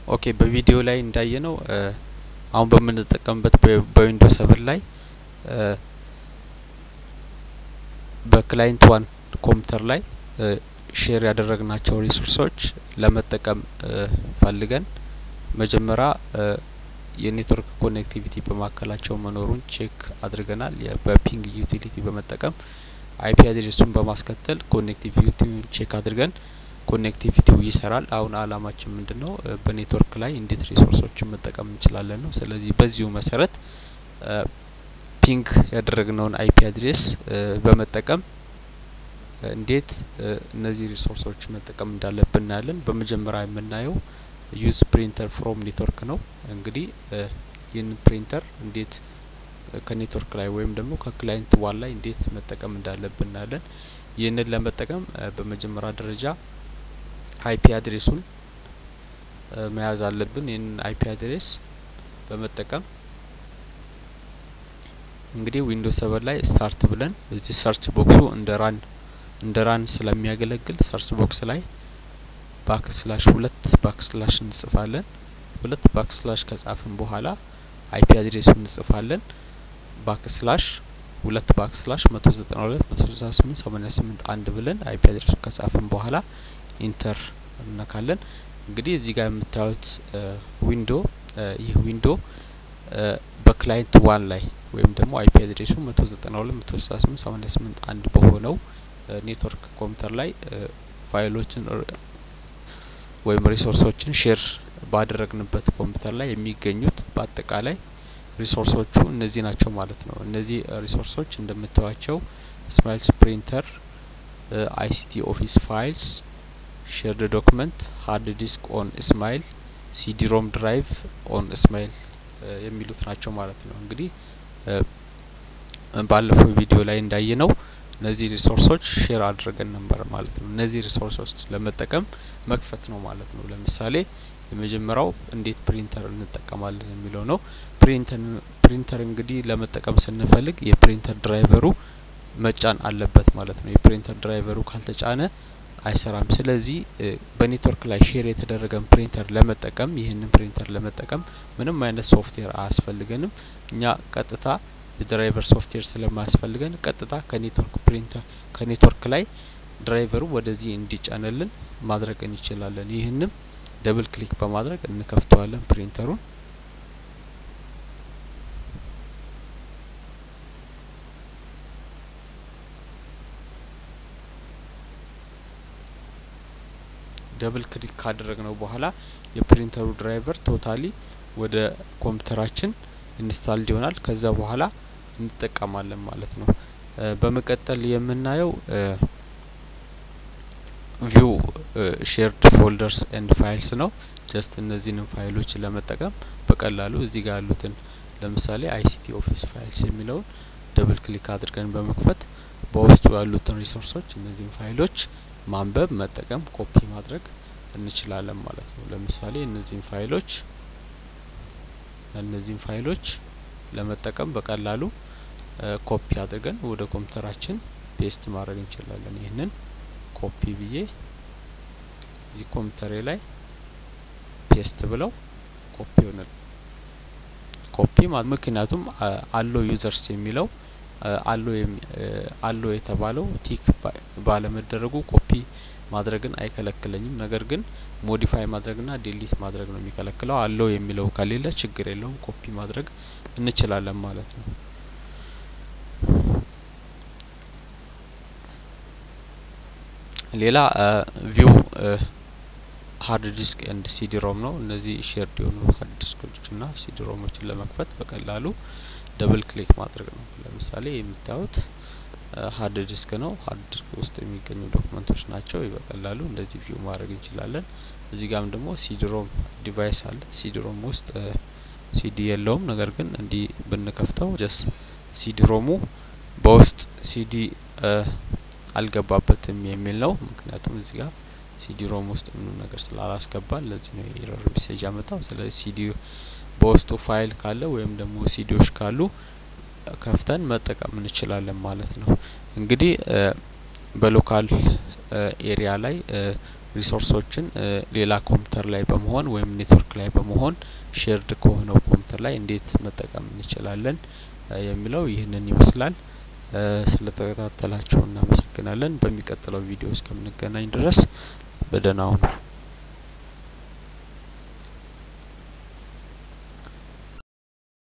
ኦኬ በቪዲዮ ላይ እንዳየነው አሁን በምንጠቀምበት በዊንዶው ሰቨን ላይ በክላይንት ዋን ኮምፒውተር ላይ ሼር ያደረግናቸው ሪሶርሶች ለመጠቀም ፈልገን መጀመሪያ የኔትወርክ ኮኔክቲቪቲ በማካከላቸው መኖሩን ቼክ አድርገናል። በፒንግ ዩቲሊቲ በመጠቀም አይፒ አድሬሱን በማስከተል ኮኔክቲቪቲውን ቼክ አድርገን ኮኔክቲቪቲው ይሰራል። አሁን አላማችን ምንድን ነው? በኔትወርክ ላይ እንዴት ሪሶርሶችን መጠቀም እንችላለን ነው። ስለዚህ በዚሁ መሰረት ፒንግ ያደረግነውን አይፒ አድሬስ በመጠቀም እንዴት እነዚህ ሪሶርሶች መጠቀም እንዳለብን እናያለን። በመጀመሪያ የምናየው ዩዝ ፕሪንተር ፍሮም ኔትወርክ ነው። እንግዲህ ይህን ፕሪንተር እንዴት ከኔትወርክ ላይ ወይም ደግሞ ከክላይንት ዋን ላይ እንዴት መጠቀም እንዳለብን እናያለን። ይህንን ለመጠቀም በመጀመሪያ ደረጃ አይፒ አድሬሱን መያዝ አለብን። ይህንን አይፒ አድሬስ በመጠቀም እንግዲህ ዊንዶውስ ሰቨን ላይ ስታርት ብለን እዚህ ሰርች ቦክሱ እንደ ራን እንደ ራን ስለሚያገለግል ሰርች ቦክስ ላይ ባክስላሽ ሁለት ባክስላሽ እንጽፋለን። ሁለት ባክስላሽ ከጻፍን በኋላ አይፒ አድሬሱን እንጽፋለን። ባክስላሽ ሁለት ባክስላሽ መቶ ዘጠና ሁለት መቶ ስልሳ ስምንት ሰማኒያ ስምንት አንድ ብለን አይፒ አድሬሱን ከጻፍን በኋላ ኢንተር እነካለን። እንግዲህ እዚህ ጋር የምታዩት ዊንዶ ይህ ዊንዶ በክላይንት ዋን ላይ ወይም ደግሞ አይፒ አድሬሱ መቶ ዘጠና ሁለት መቶ ስልሳ ስምንት ሰማኒያ ስምንት አንድ በሆነው ኔትወርክ ኮምፒውተር ላይ ፋይሎችን ወይም ሪሶርሶችን ሼር ባደረግንበት ኮምፒውተር ላይ የሚገኙት በአጠቃላይ ሪሶርሶቹ እነዚህ ናቸው ማለት ነው። እነዚህ ሪሶርሶች እንደምታዩቸው ስማይልስ ፕሪንተር፣ አይሲቲ ኦፊስ ፋይልስ፣ ሼርድ ዶክመንት፣ ሃርድ ዲስክ ኦን ስማይል፣ ሲዲ ሮም ድራይቭ ኦን ስማይል የሚሉት ናቸው ማለት ነው። እንግዲህ ባለፈው ቪዲዮ ላይ እንዳየ ነው እነዚህ ሪሶርሶች ሼር አድርገን ነበር ማለት ነው። እነዚህ ሪሶርሶች ለመጠቀም መክፈት ነው ማለት ነው። ለምሳሌ የመጀመሪያው እንዴት ፕሪንተር እንጠቀማለን የሚለው ነው። ፕሪንተር ፕሪንተር እንግዲህ ለመጠቀም ስንፈልግ የፕሪንተር ድራይቨሩ መጫን አለበት ማለት ነው። የፕሪንተር ድራይቨሩ ካልተጫነ አይሰራም። ስለዚህ በኔትወርክ ላይ ሼር የተደረገን ፕሪንተር ለመጠቀም ይህንን ፕሪንተር ለመጠቀም ምንም አይነት ሶፍትዌር አያስፈልገንም። እኛ ቀጥታ የድራይቨር ሶፍትዌር ስለማያስፈልገን ቀጥታ ከኔትወርክ ፕሪንተር ከኔትወርክ ላይ ድራይቨሩ ወደዚህ እንዲጫንልን ማድረግ እንችላለን። ይህንም ደብል ክሊክ በማድረግ እንከፍተዋለን ፕሪንተሩን። ደብል ክሊክ ካደረግነው በኋላ የፕሪንተሩ ድራይቨር ቶታሊ ወደ ኮምፒውተራችን ኢንስታልድ ይሆናል። ከዛ በኋላ እንጠቀማለን ማለት ነው። በመቀጠል የምናየው ቪው ሼርድ ፎልደርስ ኤንድ ፋይልስ ነው። ጀስት እነዚህንም ፋይሎች ለመጠቀም በቀላሉ እዚህ ጋር ያሉትን ለምሳሌ አይሲቲ ኦፊስ ፋይልስ የሚለውን ደብል ክሊክ አድርገን በመክፈት በውስጡ ያሉትን ሪሶርሶች እነዚህን ፋይሎች ማንበብ፣ መጠቀም፣ ኮፒ ማድረግ እንችላለን ማለት ነው። ለምሳሌ እነዚህን ፋይሎች እነዚህን ፋይሎች ለመጠቀም በቀላሉ ኮፒ አድርገን ወደ ኮምፒውተራችን ፔስት ማድረግ እንችላለን። ይህንን ኮፒ ብዬ እዚህ ኮምፒውተሬ ላይ ፔስት ብለው ኮፒ ይሆናል። ኮፒ ማለት ምክንያቱም አሎ ዩዘርስ የሚለው አሎ አሎ የተባለው ቲክ ባለመደረጉ ኮፒ ማድረግን አይከለክለኝም። ነገር ግን ሞዲፋይ ማድረግና ዲሊት ማድረግ ነው የሚከለክለው። አለው የሚለው ከሌለ ችግር የለውም ኮፒ ማድረግ እንችላለን ማለት ነው። ሌላ ቪው ሀርድ ዲስክ ኤንድ ሲዲ ሮም ነው። እነዚህ ሼርድ የሆኑ ሀርድ ዲስኮችና ሲዲ ሮሞችን ለመክፈት በቀላሉ ደብል ክሊክ ማድረግ ነው። ለምሳሌ የምታዩት ሀርድ ዲስክ ነው። ሀርድ ዲስክ ውስጥ የሚገኙ ዶክመንቶች ናቸው። በቀላሉ እንደዚህ ቪው ማድረግ እንችላለን። እዚህ ጋም ደግሞ ሲዲሮም ዲቫይስ አለ። ሲዲሮም ውስጥ ሲዲ የለውም። ነገር ግን እንዲህ ብንከፍተው ጀስ ሲዲሮሙ በውስጥ ሲዲ አልገባበትም የሚል ነው። ምክንያቱም እዚህ ጋር ሲዲ ሮም ውስጥ ምንም ነገር ስላላስገባ ለዚህ ነው የኤረር ሜሴጅ ያመጣው። ስለዚህ ሲዲ በውስጡ ፋይል ካለ ወይም ደግሞ ሲዲዎች ካሉ ከፍተን መጠቀም እንችላለን ማለት ነው። እንግዲህ በሎካል ኤሪያ ላይ ሪሶርሶችን ሌላ ኮምፒውተር ላይ በመሆን ወይም ኔትወርክ ላይ በመሆን ሼርድ ከሆነው ኮምፒውተር ላይ እንዴት መጠቀም እንችላለን የሚለው ይህንን ይመስላል። ስለተከታተላችሁ እናመሰግናለን። በሚቀጥለው ቪዲዮ እስከምንገናኝ ድረስ በደህና ሁኑ።